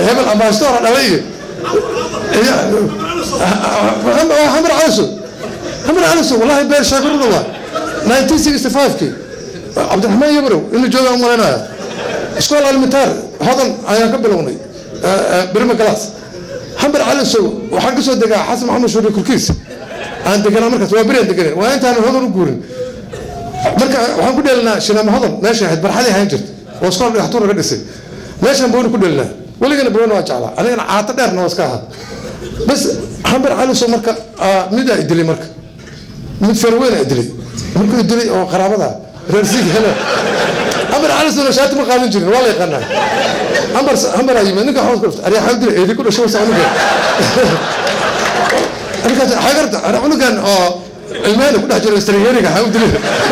hebel ambasador dhalay iyo xamar caliso xamar caliso wallahi beer shaakirada waa 1965kii cabdiraxmaan yabrow inuu jooga umalaynaya iskool alimentaar hodan ayaan ka bilownay birma galaas xamar calisow waxaan kasoo degaa xasan maxamed shuuri kurkiis aan deganaa markaas waa beriaan deganen waa intaan hodan u guurin marka waxaan ku dheelinaa shinaama hodan meesha ahayd barxadii ahaan jirta oo iskool dhagaxtuur laga dhisay meeshaan booni ku dheelinaa weligana booni waa jeclaa anigana caato dheerna waa iska ahaa bas xamar calisow marka midaa idilay marka mid farweyn a dilay markuu dilay oo qaraabada reer siig hele amar calisona shaati ma qaadan jirin waa la yaqaanaa amar amar aa yimid ninka xoos ku dhuftay ariyaa xaw dilay eedi ku dhashay wasa cunugan markaas xagarta ana cunugan oo ilmahana ku dhex jiro strayeriga xaw dilay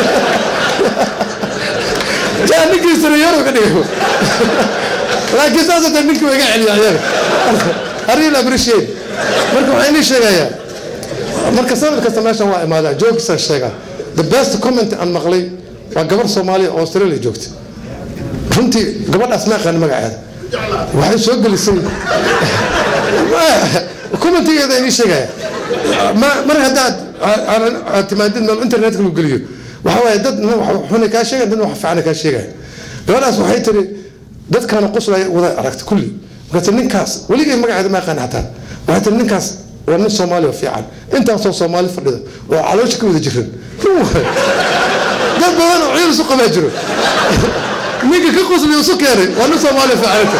jaa ninkii strayero ka dhigay laakiin saas hata ninkii waa iga celiya ayaga arrin appreciate marka waxaa inii sheegayaa marka sanad kasta meeshan waa imaadaa joogkiisaan sheegaa the best comment aan maqlay waa gabar soomaaliya oo australia joogta runtii gabadhaas ma aqaan magaceeda waxay soo gelisay commentigeeda inii sheegaya mar haddaad aad timaadid meel internetka lagu geliyo waxa waaye dad xuna kaa sheegaya dad wax fiicana kaa sheegaya gabadhaas waxay tiri dadkaana qoslaya wada aragta kulli markaase ninkaas weligay magaceeda ma aqaan xataa waxay tiri ninkaas waa nin soomaaliya fiican intaasoo soomaali fadhida oo caloosha ka wada jiran dad badan oo ciil isu qabaa jiro ninka ka qosliya isu keenay waa nin soomaaliya fiicanata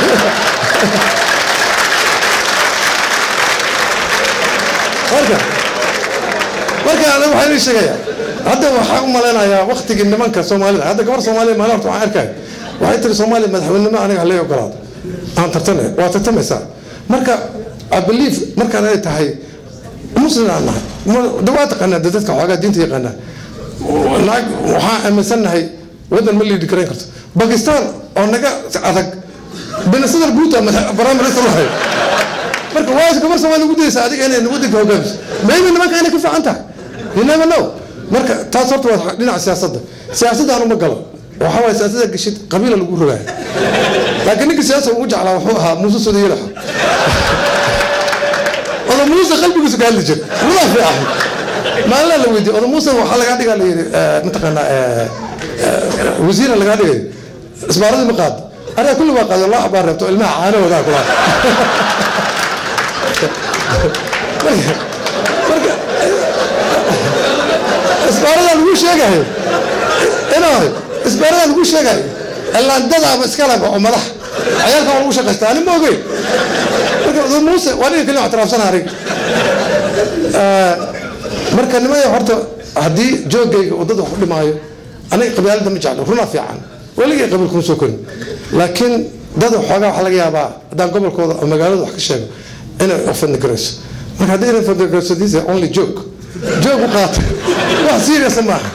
marka marka aniga waxaan ii sheegayaa hadda waxaan u malaynayaa waktigii nimanka soomaalida hadda gabar soomaaliya maalin horta waxaan arkaya waxay tiri soomaaliya madaxweynenimo aniga halay ogolaado aan tartane waa tartamaysaa marka I believe markaan ay tahay muslim aan nahay waa taqaanaa dadka xoogaa diinta yaqaanaa naag waxaan aaminsannahay waddan ma liidhi karayn karto bakistan oo naga adag binasadar buuta prime minister lahay marka waa gabar soomaali ugu daysa adiga inay waddanka hogaamiso maybe nimanka inay ku fiican tahay you never know marka taas horta waa dhinaca siyaasadda siyaasadda anuma galo waxaa waye siyaasadda gashid qabiila lagu rogaaya laakiin ninka siyaasa ugu jeclaa wuxuu ahaa muuse sodayelaxa oda muuse qalbigiisu ka hadli jir wadaa fiican maalina la weydiye oda muuse waxaa lagaa dhigaa layidhi mataqaanaa wasiira lagaa dhigay isbaaradii ma qaad ariga kulli waa qaado loo xabaa reebto ilmaha caanahoodaa kula marka isbaaradaa lagu sheegayo inaay isbaaradaa lagu sheegayo ilaandadaaba iskalaba oo madax cayaalka waa lagu shaqaysta ani ma ogeyn marka muuse waa ninka kaliya ictiraafsana arig marka nimaya horta haddii joogayga wadada wax u dhimaayo aniga qabyaalada ma jeclo runaa fiican weligay qabiil kuma soo korin laakiin dad xoogaa waxaa laga yaabaa haddaan gobolkooda oo magaalada wax ka sheego inay offend garayso marka haddii inay offend garayso this is only joke joke u qaata wax serious maaha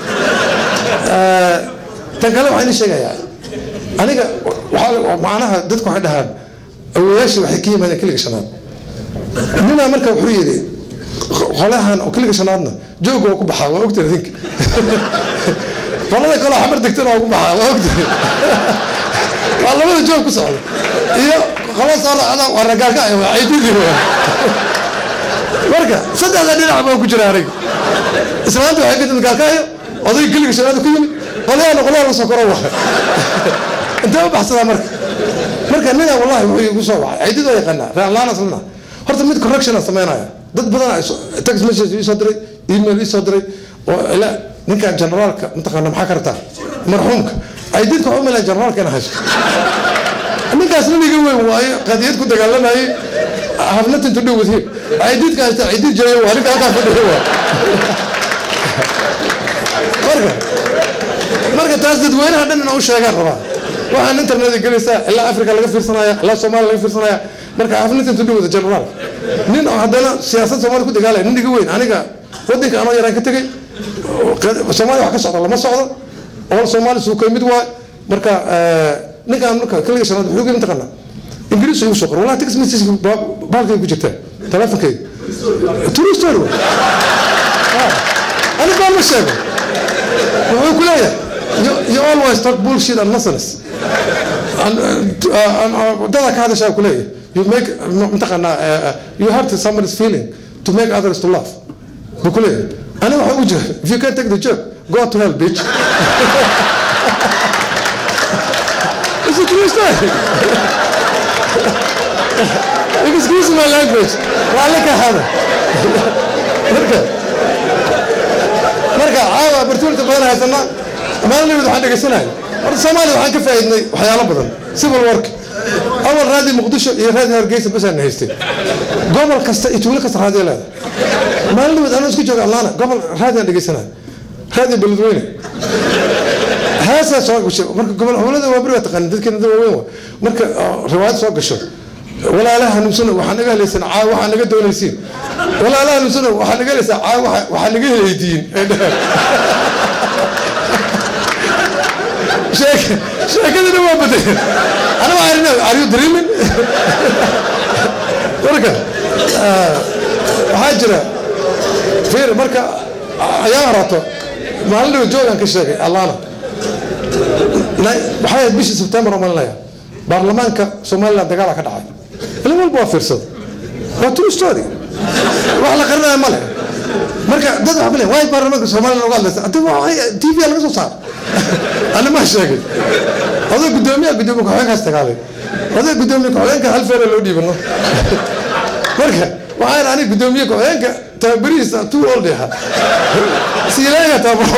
tan kale waxaan idin sheegayaa aniga waxaa macnaha dadku waxay dhahaan awoyaashii waxay ka yimaadeen kiliga shanaad ninaa marka wuxuu yidhi qolahan oo kiliga shanaadna joog waa ku baxaa waa ogtay idinka qolada kaloo xamar degtana waa ku baxaa waa ogtay waa labada joog ku socda iyo qola soo raacda waa ragaalka waa ciididii marka saddexda dhinac baa ku jira aniga islaanta waxay ka timid gaalkaayo odayga kiliga shanaad ku yimid qolyahana qolyaha la soo koro waa intee u baxsadaa marka marka ninaa wallahi wuxuu igu soo wacay ciidid waa yaqaanaa reerlaan aslana horta mid correction aan samaynaya dad badan text message ii soo diray email ii soo diray oo ila ninkan generaalka mataqaana maxaa ka rabtaa marxuumka ciididka waxu malaya generaalka ina haysto ninkaas nin iga weyn waayo qadiyad ku dagaalamayay have nothing to do with him ciididka haysta ciidid jiray waa ninka halkaa fadhiya waa marka marka taas dadweynaha dhan ina u sheegaan rabaa waxaan internet gelaysaa ilaa africa laga fiirsanaya ilaa soomaaliya laga fiirsanaya marka have nothing to do with the general nin oo haddana siyaasad soomaaliya ku dagaalaya nin iga weyn aniga waddanka anoo yaraan ka tegey soomaaliya wax ka socda lama socdo oo soomaali suukay mid waay marka ninkaan marka kaliga shanaad wuxuu geli mataqaanaa ingiriis igu soo qor wallahi text message baalkay ku jirtaa teleefonkayga true story ani baa ma sheego wuxuu ku leeyahay you, you always talk bullshit and nonsense dada ka hadashaa kuleeyahay you make mataqaanaa you hurt somebody's feeling to make others to laugh buu kuleeyahay ani waxa u jira if you can't take the joke go to hell bitch It's a true story. Excuse my language. Raalli ka hada. Marka marka caawa opportunity badan haysana maalin waxaan dhegeysanaya horta soomaaliya waxaan ka faa'iidnay waxyaalo badan civil work awal raadi muqdisho iyo raadi hargeysa basaan haystay gobol kasta iyo tuulo kasta raadiyo leedahay maalin dhaweed anoo isku jooga allaana gobol raadiyaan dhegeysanaya raadiyo beledweyne heesaa soo gasho marka gobol gobolada waa beri waa taqaanin dadkeena dad waaweyn waa marka riwaayad soo gasho walaalaha hanuunsano waxaa naga helaysaan caa waxaa naga doonaysiin walaalaha hanuunsano waxaa naga helaysaan caa waxaa naga helaydiin sheekadina waa baday ana waa arina are you dreaming marka waxaa jira fiir marka ayaa horato maalin dhawe joogaan ka sheegay allaana waxay ahayd bishii sebtembar oo malinaya baarlamaanka somaliland dagaala ka dhacay ilin walba waa fiirsada waa true story wax la qarinaya male marka dad waxa kule waay baarlamaanka somaliland uga hadlaysa adi t v laga soo saar ana ma sheegay oday gudoomiyaha gudoomiye ku-xigeenkaas dagaalay oday gudoomiye ku-xigeenka hal feera loo dhiibano marka waxaan aniga gudoomiye ku-xigeenka tababarihiisa too old ahaa siilaanga tababaro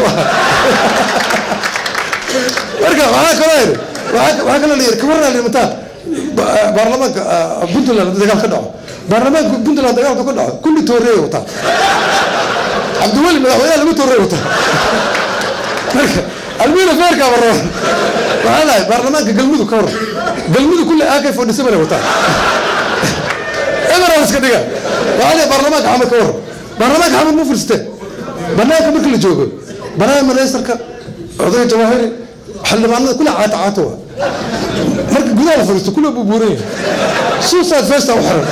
marka waxaa kaloo yidhi waxaa kaloo layidhi kawarna limataan baarlamaanka puntland dagaal ka dhaco baarlamaanka puntland dagaalka ka dhaco kulli tooreey wataa cabdiweli madaxweynaha lagu tooreey wataa marka almiina feerkaa warraba waxaa lahay baarlamaanka galmudug ka waran galmudug kulli ak forty seven wataa emeral iska dhiga waxaa lahay baarlamaanka xamed ka waran baarlamaanka xamed mu firsteen banaanka marka la joogo banaanka ministarka odayga jawaahiri xildhibaanada kule caata caata waa marka gudaha la fadhiisto kule buu buuran yahay suicide festa u xiran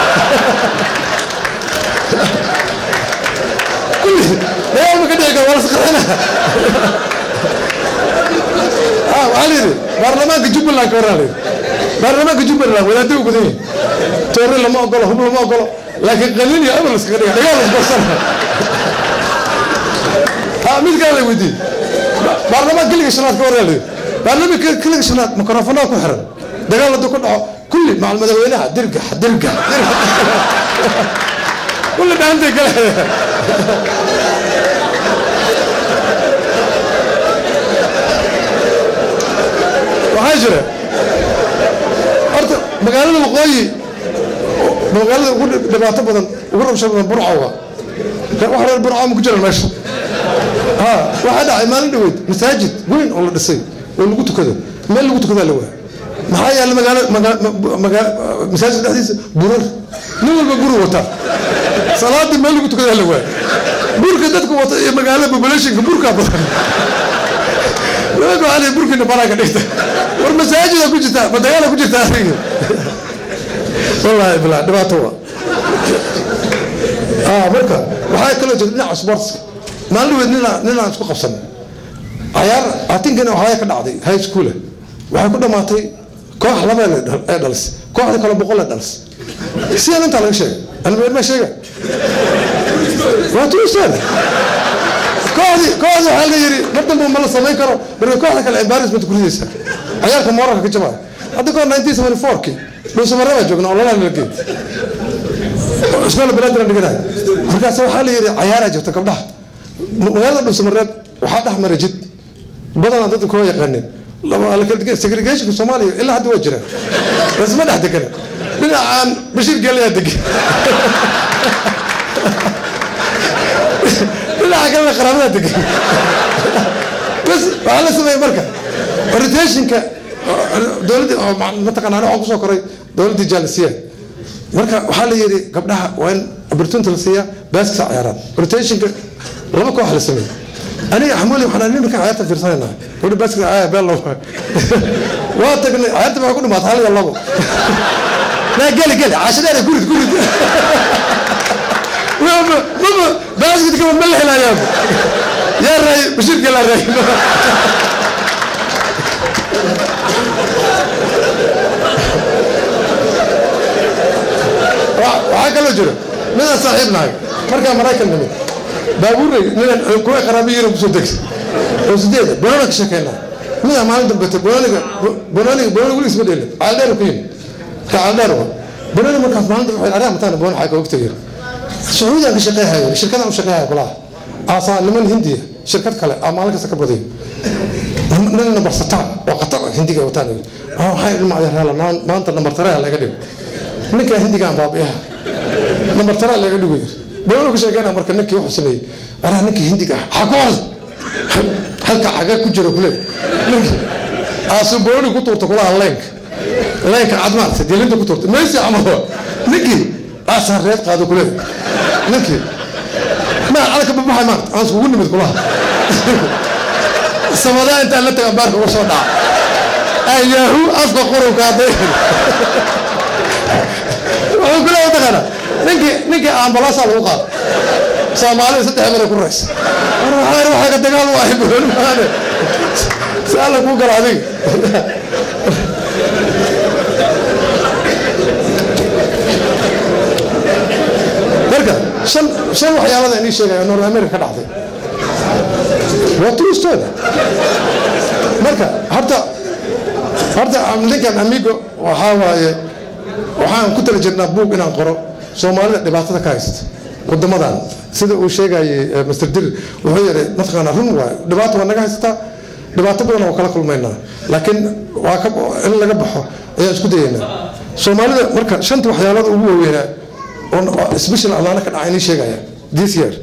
kulli dagaal ma ka dhici kara waa la saqaxina waxaa la yidhi baarlamaanka jubbaland ka waraa la yidhi baarlamaanka jubbaland wadaadda u gudan yahay toore lama ogolo hub lama ogolo laakiin qaliil iyo abal iskaga dhiga dagaal isgorsana mid kale la weydiiyey baarlamaan keliga shanaad ka waraa la yidhi baarlamaanka keliga shanaad mikrofonaha ku xiran dagaal hadduu ka dhaco kulli macal madaxweynaha dirgax dirgax kulli dhaantay kale waxaa jira horta magaalada waqooyi magaalada ugu dhibaato badan ugu rabsha badan burco waa wax reer burco ma ku jiraan meesha ha waxaa dhacay maalin dhaweyd masaajid weyn oo la dhisay oo lagu tukado meel lagu tukadaa la waaya maxaa yaalla magaalo masaajid dhexdiisa burar nin walba buru wataa salaadii meel lagu tukadaa la waaya burka dadku wata iyo magaalada populationka burkaa badan nimanka waxaa leeyahay burkiina banaanka dhigta war masaajida ku jirtaa ma dagaala ku jirtaa adiga wallaahi bilaa dhibaato waa ah marka waxaa kaloo jirta dhinaca sportska maalin dhaweed nina ninaan isku qabsan cayaar atinkana waxaa ka dhacday high school waxay ku dhamaatay koox laba ee dhalis kooxda kale boqol ee dhalis sidan intaa laga sheegay almeer ma sheega waa tuusaan kooxdi kooxdi waxaa la yidhi mar dambe ma la samayn karo marka kooxda kale embarrassment ku ridaysa cayaarka moorarka ka jabaya hadda kahor nineteen seventy four-kii dhuusamare baa joogna oo lalaa nala geey ismaail balaadina dhiganayo markaas waxaa la yidhi cayaaraa jirta gabdhaha magaalada dhuusamareed waxaa dhex mara jid badanaa dadka koo yaqaanin segregationka soomaaliya ilaa hadda waa jiraan lasma dhex degana dhinacaan bashiir geelayaa degan dhinaca kalena qaraabadaa degan bas waxaa la sameeyey marka orientationka dowladda mataqana waxaan kusoo koray dowladdii jaalisiya marka waxaa la yidhi gabdhaha waa in opportunity la siiyaa baaskisa ciyaaraan orientationka laba koox la sameeyey aniga xamuuli waxaan nimanka ciyaarta fiirsanayna gabdha baaskisa ciyaar beel loo waa tagnay ciyaarta waxaa ku dhamaatay hal iyo labo naa geli geli caashadaana gurid gurid mama baaskit kama ma la helayaaba yaa raay bashiirka laa raay waxaa kaloo jiro midaan saaxiib nahay markaa maraykan nimid baabuuray ninaan kuwa qaraabiyiina kusoo degsa oo sideeda bonoona ka sheekeynaa midaa maalin dambete bonooniga bonooniga bonooni weligiis ma dheelin caaldheer ku yimid ka caaldheer wa bonooni markaas maalin dambe waxay aryaa mataan boon xaga ogta yiri sacuudiyaan ka shaqeehayo shirkadaan u shaqeehayo kulaha aasaa niman hindiya shirkad kale aa maalin kasta ka badiyo nin nambar sataan oo qatar hindiga wataan waxay ilma adeerhala maanta nambar tarea laga dhigo ninkaa hindigaan baabiyaha nambar tarea laga dhigo yiri boona ku sheegayna marka ninkii wuxuu sameeyey araa ninkii hindiga ah xaa ku hor halka caga ku jiro kule ninkii aasu booni ku tuurta kulaha leenka leenka cad maarta dilinta ku tuurta meesi camal ninkii aasaa reed qaado kule ninkii maa calka babaxay maarta aan iskugu nimid kulaha samadaa intaan la taga baarka uga soo dhaca ayaahu afka qurunka hadday wuxuu kule taqaana ninkii ninkii ambalaasaa lagu qaado soomaalida saddex mare ku raysa war waxaa ka dagaal u ahay bulooni maane si alla kuu gala adiga marka shan shan waxyaalada inii sheegaya north america ka dhacday waa turistooda marka horta horta ninkan amigo waxaa waaye waxaan ku tala jirnaa buug inaan qoro soomaalida dhibaatada ka haysta wadamadan sida uu sheegayay master dir wuxuu yidhi mataqaana run waayo dhibaato waa naga haysataa dhibaato badan oo kala kulmaynaa laakiin waa ka in laga baxo ayaan isku dayaynaa soomaalida marka shanta waxyaalada ugu waaweynaa oo special adaana ka dhaca inii sheegaya this year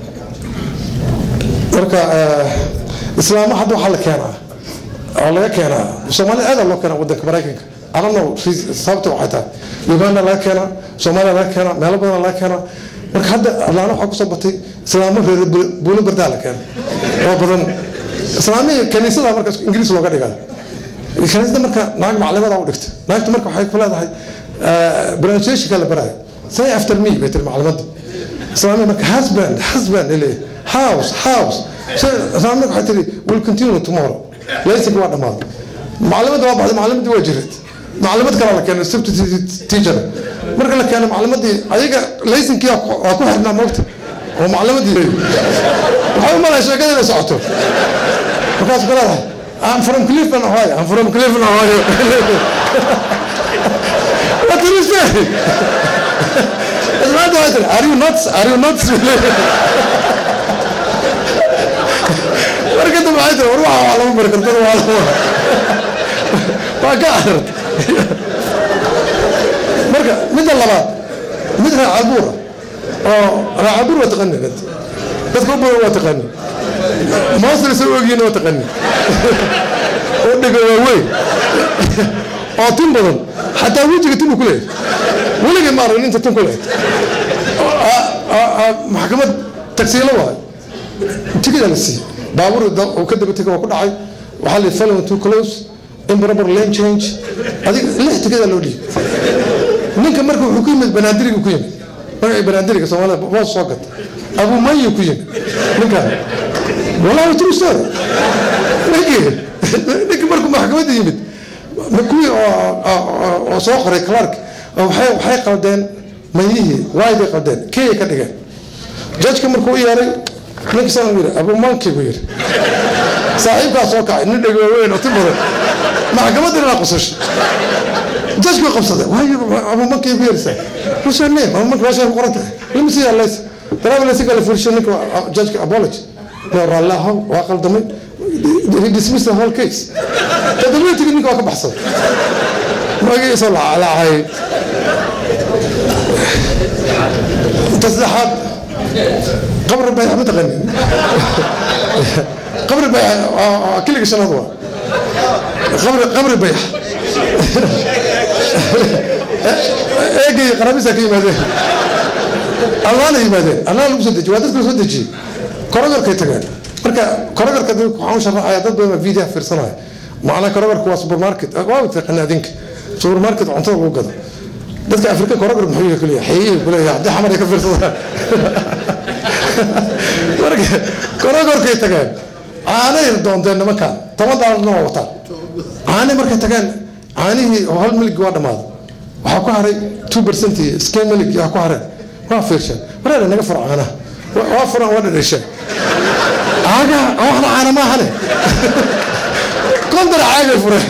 marka islaama hadda waxaa la keenaa oo laga keenaa soomaalida aada loo keenaa wadanka maraykanka adano sababta waxay tahay uganda laga keenaa soomaaliya laga keenaa meelo badan laga keenaa marka hadda adlaana waxaa kusoo batay islaamo reer buulo bardaa la keena oo badan islaamihii kaniisada marka ingiriis looga dhigaa kaniisada marka naag maclimada u dhigta naagta marka waxay ku leedahay pronunciationka la baraayo say after me bay tiri maclimadda islaamiya marka husband husband ile house house islaamia waxay tiri will continue tomorrow laysinka waa dhammaaday maclimadda waa baxday maclimadii waa jirid maclimad kale la keenay substitute teacher marka la keenay maclimadii ayaga laysinkii waa ku xirnaa moogta oo maclimadii waxay u malay sheekada inay socoto markaas ku leedahay I'm from Cleveland, Ohio. I'm from Cleveland, Ohio. what did you say? It's not that. Are you nuts? Are you nuts? marka dambe waxay tiri war waxa waa lama bari kartada waa lama waa ka arid marka midda labaad mid raacabuura oo raacabuur waa taqani dadka u badan waa taqani moosna soo ogyihiin waa taqani oo dhiga waaweyn oo tin badan xataa wejiga tin uu ku leeyahay weligay ma aragin inta tin ku leeyahay maxkamad tagsiilo waayo tigida la siiyey baabuur uu ka daba tegay waa ku dhacay waxaa la follow too close improper lane change adiga lix tigida loo dhiibay ninka marka wuxuu ku yimid banaadiriga ku yimid magacii banaadiriga soomaalida boos soo gata abu mayi ku yimid ninkan wallahi true story ninkii ninkii markuu maxkamadda yimid kuwii oo soo qoray clark waxay waxay qaldeen mayihii waay bay qaldeen keyay ka dhigeen jajka markuu u yeeray ninka saan yiri abu manki buu yiri saaxiibkaa soo kacay nin dhego weyn oo ti badan maxkamadda inaa qusasho jajku qabsaday waayo abu manki ku yeerisa what's your name abu manki waashay ku qoran tahay lama sii hadlaysa daraaba laysa kala furshay ninka jajka apology no raallaha waa qaldamay he dismissed the whole case toddobaatigi ninka waa ka baxsaday magaciisa laacay inta saddexaad qabri bayax ma taqanin qabri bayax kiliga shanaad waa qabri qabri bayax eegay qaraabisa ka yimaadeen allaana yimaadeen allaana lagu soo dejiye waa dadka la soo dejiyey korogarkay tageen marka korogarka waxaan u sharaxaya dad badan video fiirsanaya macnaa korogarka waa supermarket waa taqaana adinka supermarket cuntada lagu gado dadka afrika korogar muxuu yahay kuliya xeeyey kuleeya haddii xamar ay ka fiirsadaan marka korogarkay tageen caanay doonteen nimankan toban daalarna waa wataan caani markay tageen caanihii hal miligi waa dhammaaday waxaa ku haray two percent iyo skemelig yaa ku hareen waa fiirsheen wareer naga furo caanaha waa furan waa dhadhasheen caagaha waxna caana maahane kontar caagay fureen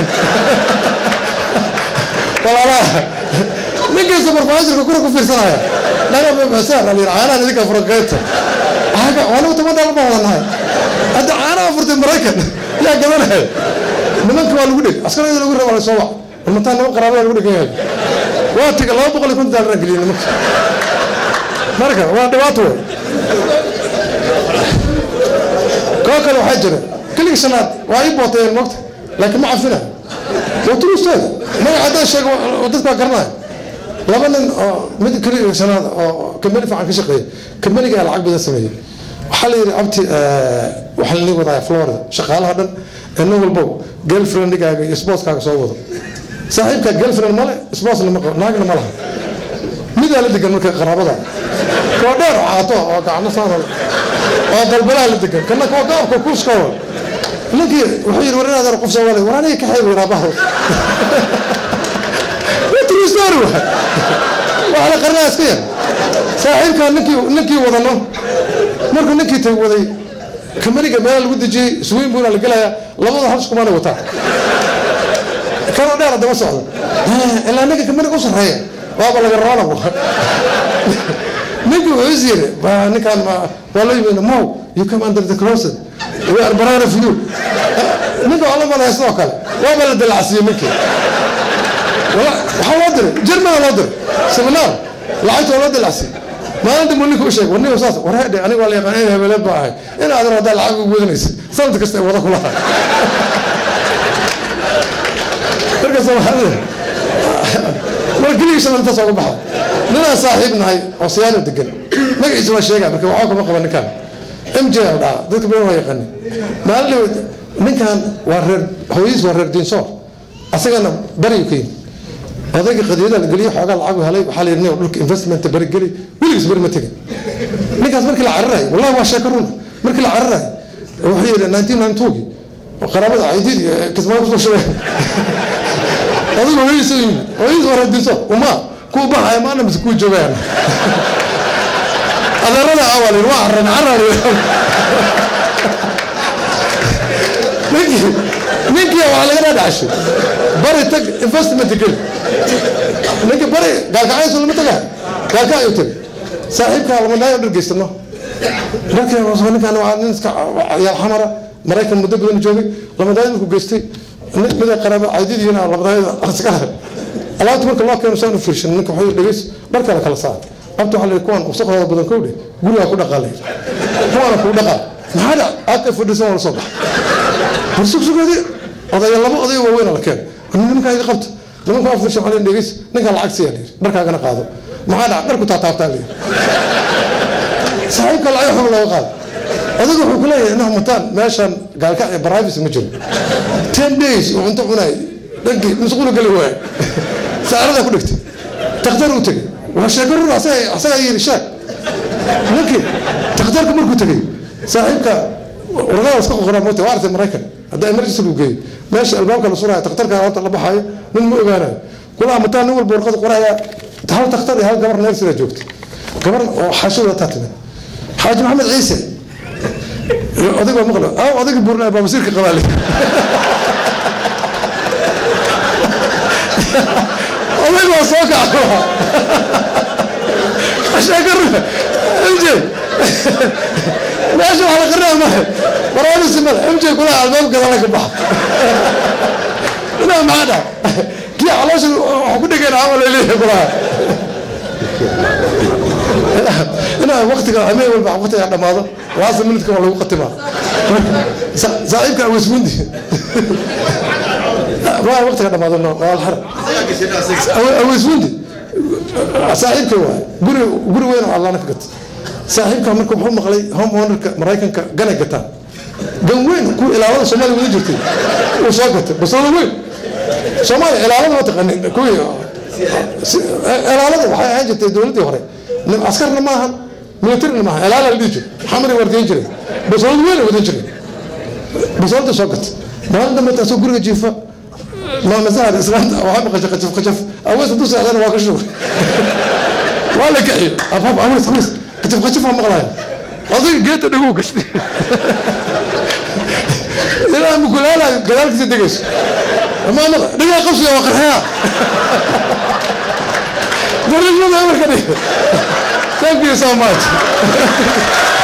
walaalaha ninkii supervisorka kura ku fiirsanaya naga bixisaan alyir caanahan idinka fura qaybta caaga waanagu toban daalar baan wadanahay hadda caanaha furtay maraykan yaa gadanaya nimanka waa lagu dheg askarada lagu raba la soo wac walmataa niman qaraabada lagu dhegan yahay waa tiga laba boqol iyo konton daalar geliyay nimanka marka waa dhibaato wey koo kale waxaa jira keligii shanaad waa ii booteen moogta laakiin ma cafina waa turusteeda magaca haddaan sheego dadka waa garanaya laba nin oo mid keligii shanaad oo kambani fiican ka shaqeeya kambanigaa lacag badan sameeyey waxaa la yidhi abti waxaa lanii wadaya florida shaqaalaha dhan ee nin walbo girlfriendigaaga iyo sportskaaga soo wado saaxiibkaa girlfriend male sportsna ma naagna ma laha midaa la degan marka qaraabada koo dheer oo caato oo gacno saanol oo dalbalaha la degan kana koo gaabka kuuskooda ninkii wuxuu yidhi war inaad qof soomaali war aniga ka xeeb raabaha true story waay waa la qarnaa iska yar saaxiibkaa ninkii ninkii wadano markuu ninkii tay waday kamaniga meela lagu dejiyey swiin buuna la gelayaa labada hal iskumaana wataa kanoo dheer daba socda ilaa ninka kamaniga u sarreeya waaba laga roona ninkii wuxuu is yiri ninkaan waa loo yimid mow you come under the closet we are banana for you ninka waa la malaya sidoo kale waaba la dalacsiiyey ninkii waxaa loo diray jermana loo diray seminar lacagta waa loo dalacsiiyey maalinta muu ninka u sheegay war ninka saas war hedhe aniga waa la yaqaan in hebeleed baa ahay in aadan haddaa lacag ugu wadanaysid sanad kasta ay wada kulaha marka soomaalida mar keligii shan intaas uga baxa ninaan saaxiib nahay oo siyaano degan magaciisa waa sheegaa marka waxba kama qaba ninkaan m j al dhaca dadka badan waa yaqaani maalin ninkan waa reer hooyadiis waa reer diinsoor asagana bariyu ka yimi odayga qadiyada la geliyo xoogaa lacag helay waxaa la yidhi dhulka investmenta bari geli weligiis bari ma tegin ninkaas markii la cararayo wallahi waa sheeko runa markii la cararayo wuxuu yidhi nineteen nine twogi qaraabada caydid kismaayo kusoo shubeen adigu hooyadiis u yimid hooyadiis waa reer diinsoor uma kuu baxaya maana mise kuu joogayaan adeerada awal waa caran carar ninkii ninkii waxaa laga dhaadhacashay bari tag investment geli ninkii bari gaalkacayso lama tagaa gaalka ayuu tagay saaxiibkaa lamadaayo dhargeysano markii ninkan waa nin iska yaal xamara maraykan muddo badan joogay lamadaayo markuu geystay mida qaraaba caydidiyana lamadaayada askara alaabta marka loo keeno saan u fiirshan ninka wuxuu dhegeys dharka la kala saar abta waxaa la kuwan wasaqdooda badan kowdhe gurigaa ku dhaqaalay kuwaana kuu dhaqaa maxaa dhac aaka fadhisan waa la soo baxa war sugsugoodii odaya laba odayo waaweyn la keen nimankaa iga qabta nimanka waa fiirshan waxaa dhegeys ninkaa lacag siyaa layiri dharkaagana qaado maxaa dhac dharku taataabtaa layiri saaxiibka lacag xuma looga qaado adigu wuxuu ku leeyahay inaha mataan meeshan gaalkac iyo baraavis ma jiro ten days uu cunto cunay dhankii masquula geli waay saaradaa ku dhigtay takhtar uu tegey waa sheeko rur asagaa yiri sheeg ninkii takhtarka markuu tegey saaxiibka warqada iska qoqoraa moota waa artay maraykan hadda emergency lagu geeyo meesha albaabka la suraayo takhtarka alaabta la baxaayo nin ma ogaanayo kulaha mataa nin walba warqada qoraya hal takhtar iyo hal gabar neersidaa joogta gabar oo xaashada taa timid xaaji maxamed ciise odag waa maqlo aw odayga buurnaa baa wasiirka qabaale odag waa soo kaca sheekaruna mj meesha wax la qarnaa mahe waraani simada mj kulaha albaab gadala ka baxa inaa maxaa dhaa kii caloosha wax ku dhegeen camal ay leeyahay kulaha inaa waktiga ameen walba waqtiga dhamaado laasa minidka waa lagu qatimaa saaxiibka awesmundi waa waqtiga dhamaado no waa alxara awesmundi saaxiibka waay guri guri weyn oo allaana ka gata saaxiibka marka wuxuu maqlay home ownerka maraykanka ganay gataan gan weyn ku ilaalada soomaaliya wada jirtay uu soo gatay basooda weyn soomaaliya ilaalada ma taqanin kuwii ilaalada waxay ahaan jirtay dowladdii hore askarna maahan militarina maaha ilaala la dhihi jiro xamri waardiyan jiray basoolad weyn wadan jiray basoolada soo gatay maalin dambe taasoo guriga jiifa maama sahar islaanta waxaa maqashay qajaf qajaf awees hadduu socdana waa ka shugay waa la kaxiyo abaab awees awees qajaf qajaf waa maqlaya adiga geedta dhaguu gashtay ilaa mukulaala gadaalkiisa degayso maama dhigaa qabsiga waa qarxaya barashada marka dhig thank you so much